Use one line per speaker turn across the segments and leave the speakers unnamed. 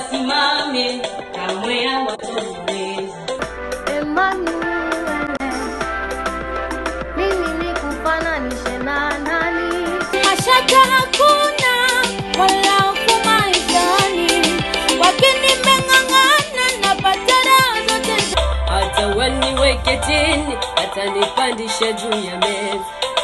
wasimame, kamwe hawatoweza.
Emmanuel, mimi nikufananishe na nani? Mashaka hakuna wala hofu maishani, wakini nimeng'ang'ana napata raha zote
Hata waniweke chini, atanipandisha juu ya meza.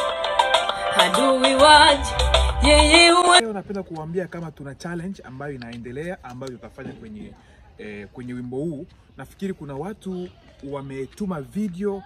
Adui waje, yeye huwa
Leo napenda kuambia kama tuna challenge ambayo inaendelea ambayo tutafanya kwenye eh, kwenye wimbo huu. Nafikiri kuna watu wametuma video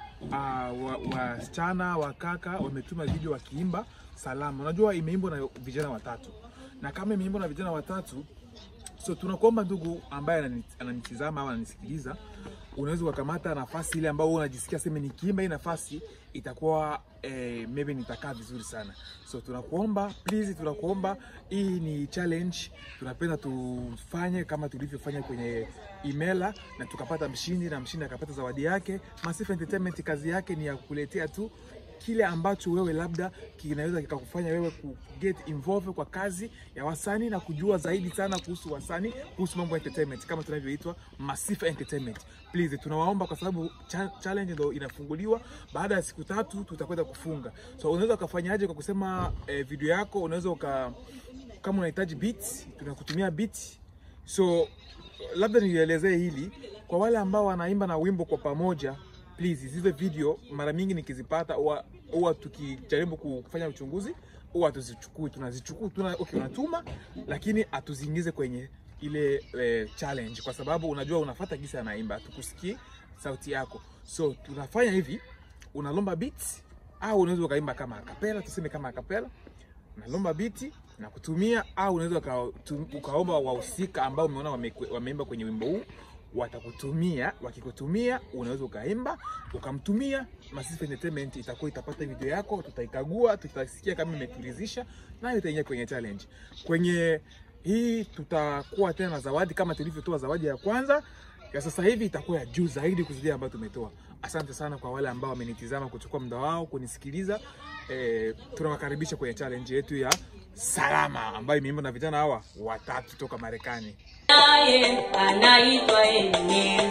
uh, wasichana wa kaka wametuma video wakiimba salama. Unajua imeimbwa na vijana watatu, na kama imeimbwa na vijana watatu So tunakuomba ndugu ambaye anani- ananitizama au ananisikiliza, unaweza ukakamata nafasi ile ambayo wewe unajisikia sema nikiimba hii nafasi itakuwa eh, maybe nitakaa vizuri sana. So tunakuomba please, tunakuomba hii ni challenge, tunapenda tufanye kama tulivyofanya kwenye imela na tukapata mshindi na mshindi akapata zawadi yake. Massive Entertainment kazi yake ni ya kukuletea tu kile ambacho wewe labda kinaweza kikakufanya wewe ku get involved kwa kazi ya wasanii na kujua zaidi sana kuhusu wasanii, kuhusu mambo ya entertainment kama tunavyoitwa Massive Entertainment. Please tunawaomba kwa sababu cha challenge ndio inafunguliwa baada ya siku tatu, tutakwenda kufunga. So unaweza ukafanyaje kwa kusema eh, video yako, unaweza uka kama unahitaji beats, tunakutumia beats. So labda nielezee hili kwa wale ambao wanaimba na wimbo kwa pamoja please zile video mara mingi nikizipata huwa huwa tukijaribu kufanya uchunguzi huwa hatuzichukui tunazichukua tuna, okay, unatuma lakini hatuziingize kwenye ile eh, challenge kwa sababu unajua unafuata gisi anaimba hatukusikii sauti yako so tunafanya hivi unalomba beats au unaweza ukaimba kama akapela tuseme kama akapela unalomba biti na kutumia au unaweza uka- tu- ukaomba wahusika ambao umeona wame- wameimba kwenye wimbo huu watakutumia. Wakikutumia unaweza ukaimba ukamtumia. Massive Entertainment itakuwa itapata video yako, tutaikagua, tutasikia kama imeturidhisha, nayo itaingia kwenye challenge. Kwenye hii tutakuwa tena na zawadi kama tulivyotoa zawadi ya kwanza ya sasa hivi itakuwa ya juu zaidi kuzidia ambayo tumetoa. Asante sana kwa wale ambao wamenitizama kuchukua muda wao kunisikiliza. E, tunawakaribisha kwenye challenge yetu ya salama ambayo imeimbwa na vijana hawa watatu toka Marekani.
naye anaitwa Ebeneza.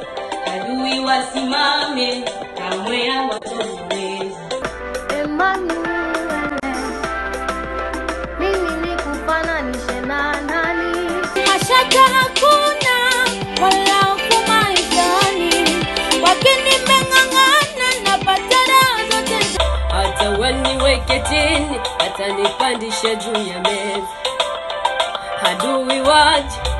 Adui wasimame, kamwe hawatoweza.
Emmanuel, mimi nikufananishe na nani? Mashaka hakuna wala hofu maishani, wakini nimeng'ang'ana napata raha zote
Hata waniweke chini, atanipandisha juu ya meza. Adui waje,